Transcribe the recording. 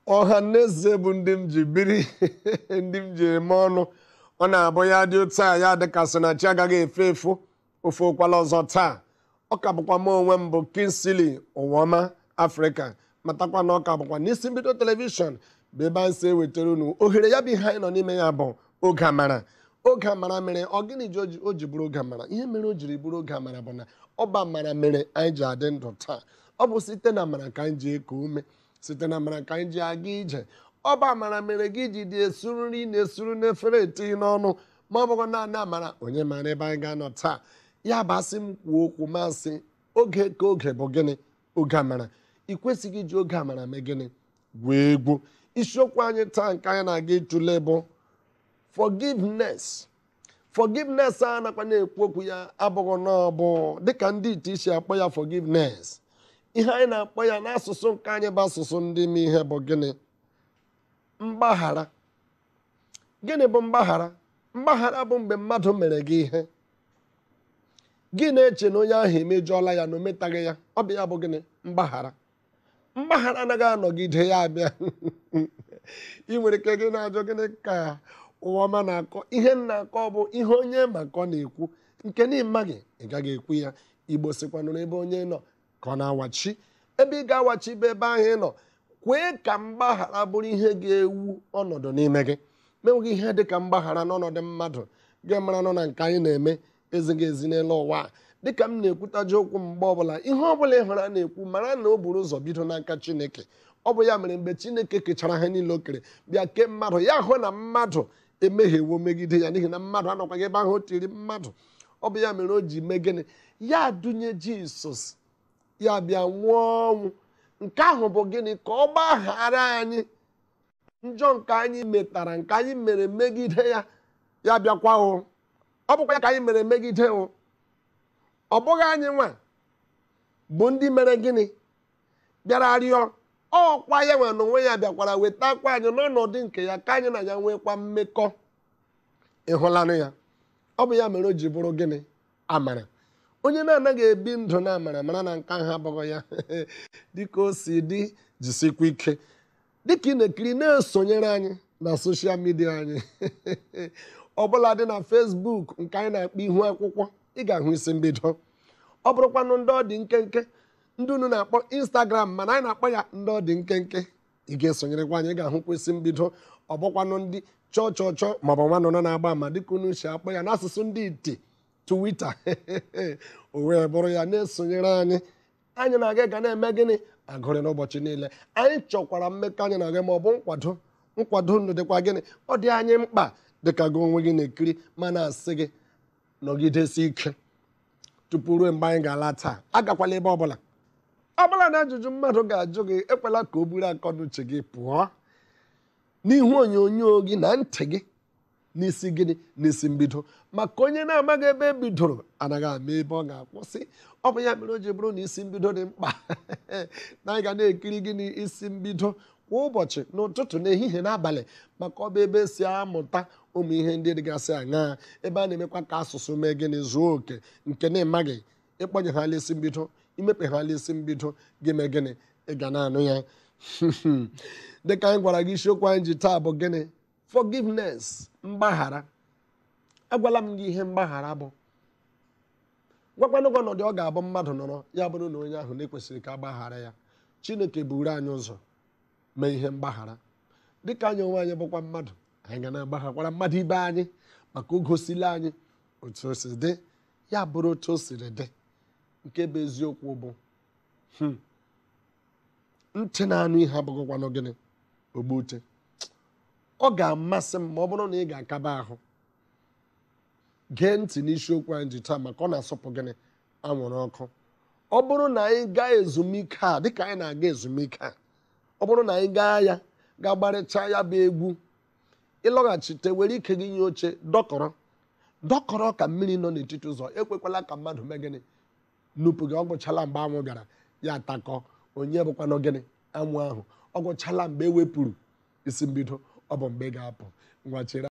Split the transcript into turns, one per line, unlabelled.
ọha na eze bụ ndị m ji biri ndị m ji eme ọnụ ọ na-abụ ya dị otu a ya dịkasị na chi agaghị efe efu ofe ụkwala ọzọ taa ọ ka bụkwa m onwe m bụ Kingsley Ụwọma Afrịka matakwa na ọ ka bụkwa n'isi mbido telivishọn bụ ebe anyị si ewetara unu ohere ya bụ ihe anyị nọ n'ime ya bụ oge amara oge amara mere ọ gịnị ji o ji bụrụ oge amara ihe mere o jiri bụrụ oge amara bụ na ọba amara mere anyị ji adị ndụ taa ọ bụ site na amara ka anyị ji eku ume site na amara ka anyị ji aga ije ọba amara mere gị ji dị esuru nri na-esuru n'efere etinye n'ọnụ ma ọ bụghị naanị amara onye mara ebe anyị ga-anọ taa ya bụ asị m kwuo okwu masị oge ka oge bụ gịnị oge amara ị kwesịghị iji oge amara mee gịnị gwuo egwu isiokwu anyị taa nke anyị na-aga ịtụle bụ forgiveness forgiveness a nakwa na-ekwu okwu ya abụghị n'ọbụ dịka ndị ite isi akpọ ya forgiveness ihe anyị na-akpọ ya n'asụsụ nke anyị bụ asụsụ ndị ime ihe bụ gịnị mgbaghara gịnị bụ mgbaghara mgbaghara bụ mgbe mmadụ mere gị ihe gị na-eche na onye ahụ emejọọla ya na o metaghị ya ọ bụ ya bụ gịnị mgbaghara mgbaghara anaghị anọgide ya abịa ị nwere ike gị na-ajụ gịnị ka ụwọma na-akọ ihe m na-akọ bụ ihe onye maka ọ na-ekwu nke n'ịmaghị ị gaghị ekwu ya igbo sikwanụ n'ebe onye nọ ka ọ na-awachi ebe ị ga-awachi bụ ebe ahụ ị nọ kwee ka mgbaghara bụrụ ihe ga-ewu ọnọdụ n'ime gị menweghị ihe dị ka mgbaghara n'ọnọdụ mmadụ gị mara nọ na nke anyị na-eme ezighị ezi n'elu ụwa a dịka m na-ekwutaji okwu mgbe ọbụla ihe ọbụla ị hụrụ a na-ekwu mara na o buru ụzọ bido n'aka chineke ọ bụ ya mere mgbe chineke kechara ha niile o kere bịa kee mmadụ ya hụ na mmadụ emehiewo megide ya n'ihi na mmadụ anọkwaghị ebe ahụ o tiri mmadụ ọ bụ ya mere o ji mee gịnị ya dunye jisọs ya bịa nwụọ ọnwụ nke ahụ bụ gịnị ka ọ gbaghara anyị njọ nke anyị metara nke anyị mere megide ya ya bịakwa o ọ bụkwa ya ka anyị mere megide o ọ bụghị anyị nwa bụ ndị mere gịnị bịara rịọ ọkwa ya nwe na onwe ya bịakwara wetakwa anyị n'ọnọdụ nke ya ka anyị na ya nwekwa mmekọ ịhụlanụ ya ọ bụ ya mere o ji bụrụ gịnị amara onye na-anaghị ebi ndụ na amara mara na nke ahụ abụghị ya dịka o si dị jisikwa ike dịka ị na-ekiri na-esonyere anyị na soshal midia anyị ọbụla dị na fesbuk nke anyị na-akpọ ihu akwụkwọ ị ga-ahụ isi mbido ọ bụrụkwanụ ndị ọ dị nkenke ndị unu na-akpọ instagram mana anyị na-akpọ ya ndị ọ dị nkenke ị ga-esonyerekwa anyị ị ga-ahụkwa isi mbido ọ bụkwanụ ndị chọọ chọọ chọọ maọbụ nwa nọ na-agba ama dịka unu si akpọ ya n'asụsụ ndị iti twitter o wee bụrụ ya na-esonyere anyị anyị na-aga ga na-eme gịnị agụrị n'ụbọchị niile anyị chọkwara mmekọ anyị na-aga ma ọ bụ nkwado nkwado ndụ dịkwa gịnị ọ dị anyị mkpa dịka gị onwe gị na-ekiri ma na-asị gị nọgidesi ike tupu ruo mgbe anyị ga-ala taa agakwala ebe ọbụla ọbụla na ajụjụ mmadụ ga-ajụ gị ekwela ka o buru akọnuche gị pụọ n'ihu onyonyo gị na ntị gị n'isi gịnị n'isi mbido maka onye na-amaghị ebe e bidoro anaghị ama ebe ọ ga-akwụsị ọ bụ ya mere o ji bụrụ na isi mbido dị mkpa na anyị ga na-ekiri gịnị isi mbido kwa ụbọchị n'ụtụtụ n'ehihie n'abalị maka ọ bụ ebe esi amụta ụmụ ihe ndị dịgasị aṅaa ebe a na-emekwa ka asụsụ mee gịnị zuo oke nke na-emaghị ịkpọnye ha isi mbido imepe ha isi mbido gị mee gịnị ị ga na-anụ ya dịka anyị gwara gị isiokwu anyị ji taa bụ gịnị forgiveness mgbaghara agwala m gị ihe mgbaghara bụ gwakwanụ gị ọnọdụ ọ ga-abụ mmadụ nọrọ ya bụrụ na onye ahụ na-ekwesịrị ka agbaghara ya chineke buru anyị ụzọ mee ihe mgbaghara dịka anyị onwe anyị bụkwa mmadụ anyị ga na-agbaghakwara mmadụ ibe anyị maka o gosila anyị otu o si dị ya bụrụ otu o siri dị nke bụ eziokwu bụ ntị na-anụ ihe abụghịkwanụ gịnị ogbu ute ọ ga-amasị m ma ọ bụrụ na ị ga-akaba ahụ gee ntị n'isiokwu anyị ji taa maka ọ na-asọpụ gịnị anwụrụ ọkụ ọ bụrụ na anyị gaa ezumike a dịka anyị na-aga ezumike a ọ bụrụ na anyị gaa ya gaa gbarịcha ya bụ egwu ịlọghachite were ike gị nye oche dọkọrọ dọkọrọ ka mmiri nọ n'etiti ụzọ ekwekwala ka mmadụ mee gịnị nupụ gị ọ gwụchala mgbe anwụ bịara ya atakọ onye bụkwanụ gịnị anwụ ahụ ọ gwụchala mgbe e wepụrụ isi mbido ọ bụ mgbe ị ga-apụ ngwa chere